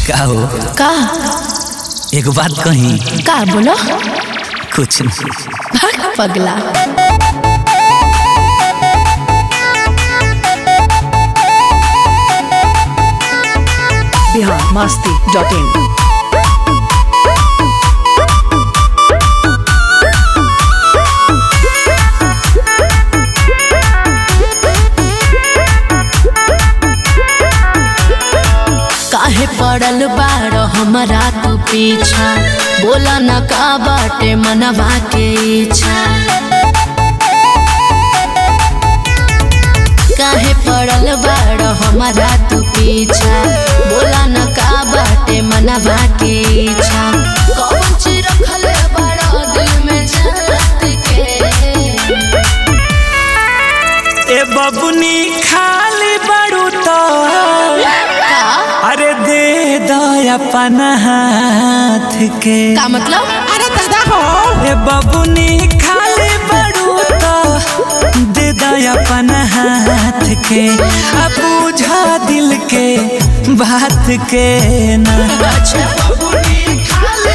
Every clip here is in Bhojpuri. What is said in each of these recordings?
का हो का एक बात कही का बोलो कुछ नहीं भाग पगला बिहार मस्ती डॉट इन काहे पड़ल बाड़ हमारा तू पीछा बोला न का बाटे मनवा के इच्छा काहे पड़ल बाड़ हमारा तू पीछा बोला न का बाटे मनवा के इच्छा कौन चीज रखल बड़ा दिल में जात के ए बबुनी खाली बड़ू तो का अरे दे दो अपन हाथ के का मतलब अरे दादा हो ए बबुनी खाली बड़ू तो दे दो अपन हाथ के अब बुझा दिल के बात के ना अच्छा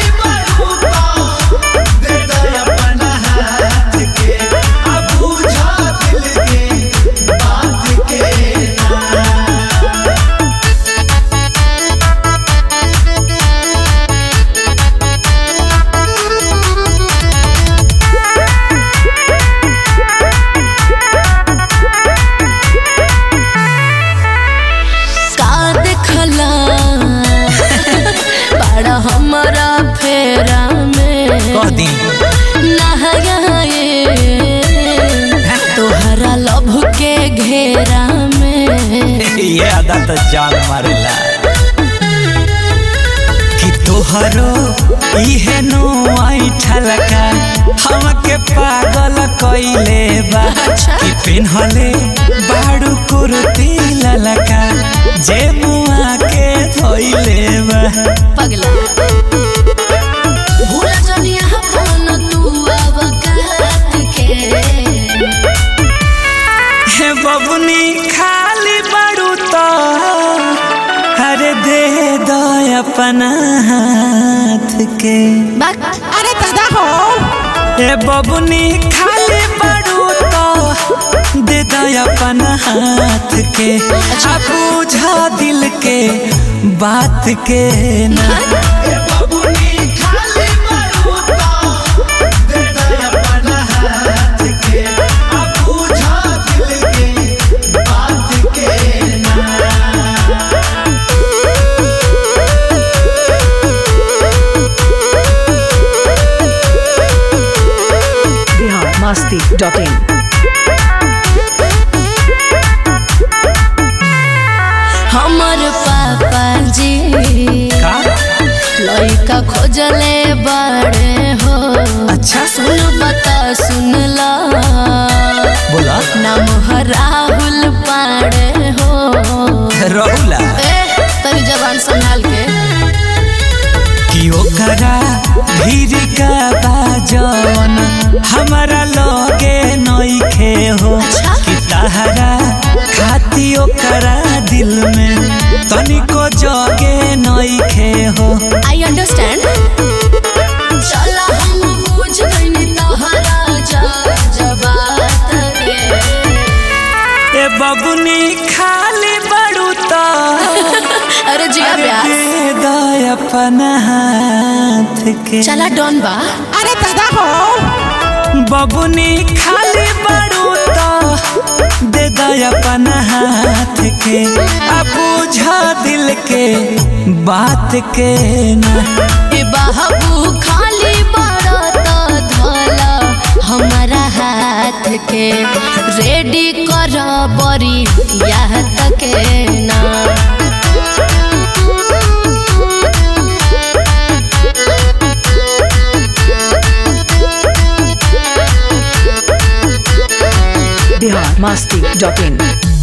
का देखला बड़ा हमारा फेरा में कह दी नहाए तोहरा लभ के घेरा में ये अदा तो जान मारेला कि तोहरो इहे नो ऐठल का हमके पागल कइले बा अच्छा। कि पिन्हले बाड़ू कुर्ती ललका जे मुआ के धोइले बा पगला भूल जनिया अपन तू अब काट के हे बबुनी खाली बाड़ू तो अरे दे दो अपन हाथ के बाक अरे दादा हो ए बबुनी खाली बड़ू तो दे दो अपन हाथ के आ बुझा दिल के बात के ना बिहार मस्ती डॉट इन हमर पापा जी का लइका खोजले बड़े हो अच्छा सुन बता सुन ला बोला नाम है राहुल पाड़े हो रहुला ए तनी जबान संभाल के कि ओकरा भीड़ का बाजन हमारा लगे नइखे हो अच्छा। कि तहरा खाती ओकरा दिल में तनिको जगे नइखे हो आई अंडरस्टैंड चला हम बुझ गइनी तोहरा जा जबात के ए बबुनी खाली बड़ू तो अरे जिया अरे ब्यास दे दो अपन हाथ के चला डॉन बा अरे दादा हो बबुनी खाली बड़ू तो दे दो अपन हाथ के अब बुझा दिल के बात के ना ए बाबू खाली बड़ा तो धोला हमारा हाथ के रेडी कर बरी यह तक ना बिहार मस्ती डॉट इन